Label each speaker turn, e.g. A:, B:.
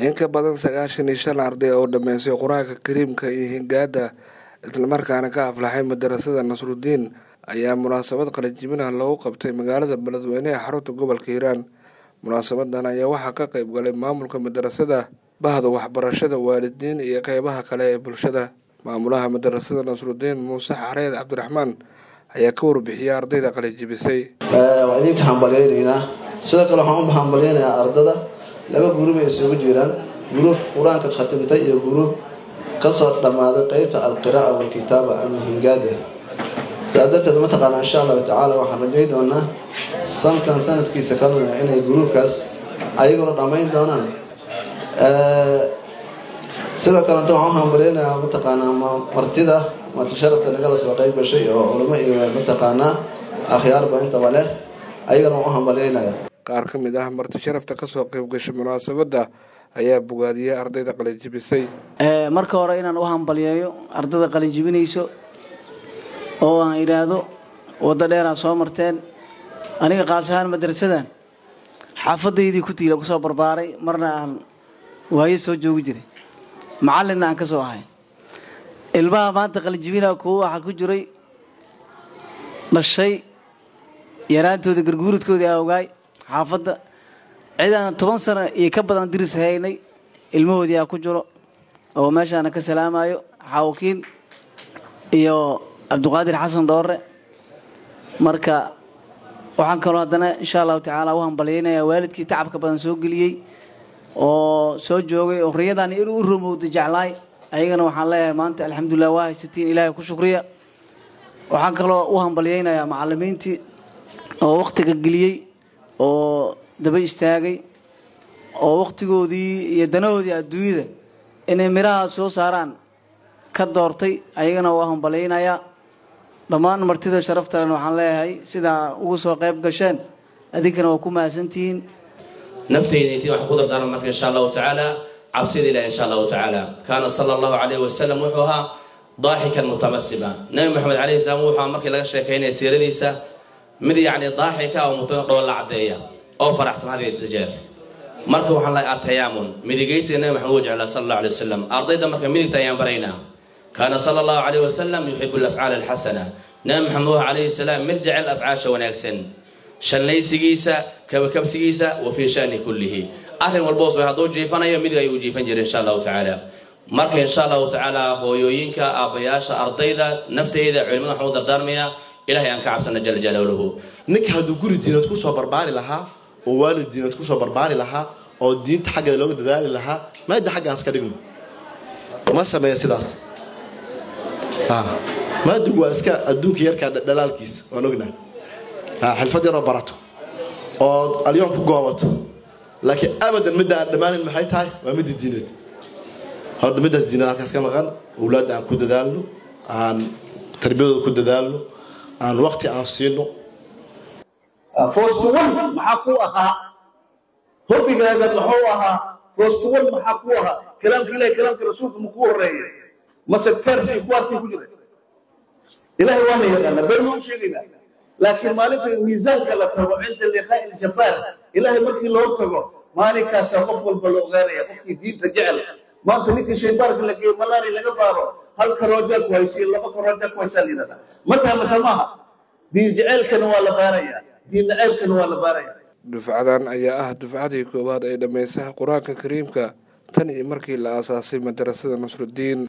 A: in ka badan sagaashan iyo shan arday oo dhammeysay qur-aanka kariimka iyo hingaada islamarkaana ka aflaxay madarasada nasrudiin ayaa munaasabad qalajibinah loogu qabtay magaalada beledweyne ee xarunta gobolka hiiraan munaasabadan ayaa waxaa ka qeyb galay maamulka madarasada bahda waxbarashada waalidiin iyo qeybaha kale ee bulshada maamulaha madarasada nasrudiin muuse xareed cabdiraxmaan ayaa ka warbixiyay ardayda qalajibisay
B: waa idinka hambalyaynaynaa sidoo kale waxaan u hambalyaynayaa ardada laba guruub ay isugu jiraan guruub qur-aanka khatimtay iyo guruub kasoo dhammaaday qeybta alqira'a walkitaaba ama hingaada sidaa darteed mataqaanaa insha allahu tacaala waxaan rajay doonaa sankan sanadkiisa kalena inay guruubkaas ayaguna dhammayn doonaan sidoo kalenta waxaan u hambalyaynayaa mataqaanaa martida marti sharafta nagala soo qeyb gashay oo culimo iyo mataqaanaa akhyaarba intaba leh ayagana waan u hambalyaynaya
A: qaar ka mid ah marti sharafta kasoo qeyb gashay munaasabadda ayaa bogaadiyey ardayda qalinjibisay
C: marka hore inaan u hambalyeeyo ardayda qalinjibinayso oo aan idhaahdo waddo dheeraa soo marteen aniga qaas ahaan madrasadan xaafadaydii ku tiila kusoo barbaaray marna aan waayo soo joogi jiray macallinna aan ka soo ahay ilmaha maanta qalinjibina kuwa waxaa ku jiray dhashay yaraantooda garguuradkoodii aa ogaay xaafadda cidaan toban sano iyo ka badan diris haynay ilmahoodii aa ku jiro oo meeshaana ka salaamayo xaawakiin iyo cabdiqaadir xasan dhoore marka waxaan kaloo haddana insha allahu tacaala u hambalyaynayaa waalidkii tacabka badan soo geliyey oo soo joogay oo riyadan inuu u romowda jeclaay ayagana waxaan leeyahay maanta alxamdulilah waa haysatiin ilaahay ku shukriya waxaan kaloo u hambalyaynayaa macalimiintii oo wakhtiga geliyey oo daba istaagay oo wakhtigoodii iyo danahoodii adduunyada inay miraha soo saaraan ka doortay ayagana waa hambalyaynayaa dhammaan martida sharaftalena waxaan leeyahay sidaa ugu soo qayb gasheen adinkana waa ku mahadsantihiin
D: nafteyda intii waxaan ku dardaaran marka insha allahu tacaala cabsida ilahi insha allahu tacaala kaana sala allahu calayhi wasalam wuxuu ahaa daaxikan mutamasiba nabi maxamed calayhi salaam wuxuu ahaa markii laga sheekaynaya siiradiisa mid yacni daaxika oo mutano dhool la caddeeya oo faraxsan hadiya jeer marka waxaan lahay atayaamun midigaysiga nabi maxamed uu jeclaa sala allahu alay wasalam ardayda marka midigta ayaan baraynaa kaana sala allahu calayhi wasalam yuxibu alafcaal alxasana nabi maxamed wuxuu calayhi salaam mid jecel afcaasha wanaagsan shallaysigiisa kabakabsigiisa wa fii shani kullihi arrin walboo samey hadduu jiifanayo midig ayuu jiifan jiray insha allahu tacaala marka insha allahu tacaala hooyooyinka aabbayaasha ardayda nafteyda culimada waxaan u dardaarmayaa ilahay aan ka cabsana jala jalaaluhu
E: ninka hadduu guri diinad kusoo barbaari lahaa oo waalid diinad kusoo barbaari lahaa oo diinta xaggeeda looga dadaali lahaa maada xaggaan iska dhigno ma sameeya sidaas maadigu waa iska adduunka yarkaa dhalaalkiisa waan ognaa xilfad yaroo barato oo alyoon ku goobato laakiin abadan midda aan dhammaanin maxay tahay waa midda diineed horta middaas diinad halkaas ka maqan awlaadda aan ku dadaalno aan tarbiyadooda ku dadaalno aan waqti aan siino
F: foostuwan maxaa ku ahaa hobbigaaga muxuu ahaa foostuwan maxaa ku ahaa kalaamka ilahi kalaamka rasuulka ma ku horeeya mase fersi kuwaarkii ku jira ilahay waana yaqaana been maan sheegaynaa laakiin maalinta miisaanka la tago cinda liqaa'i ljabbaar ilaahay markii loo tago maalinkaasaa qof walba la ogaanaya qofkii diinta jecel maanta ninkii shaydaarka la geeyo malaari laga baaro hal karoojaa ku haysiyo laba karoojaa ku haysaa layidhahdaa ma taha mase maaha diin jeceelkana waa la baarayaa diin naceebkana waa la baarayaa
A: dufcadan ayaa ah dufcadii koowaad ee dhammaysaha qur-aanka kariimka tan iyo markii la aasaasay madarasada nasrudiin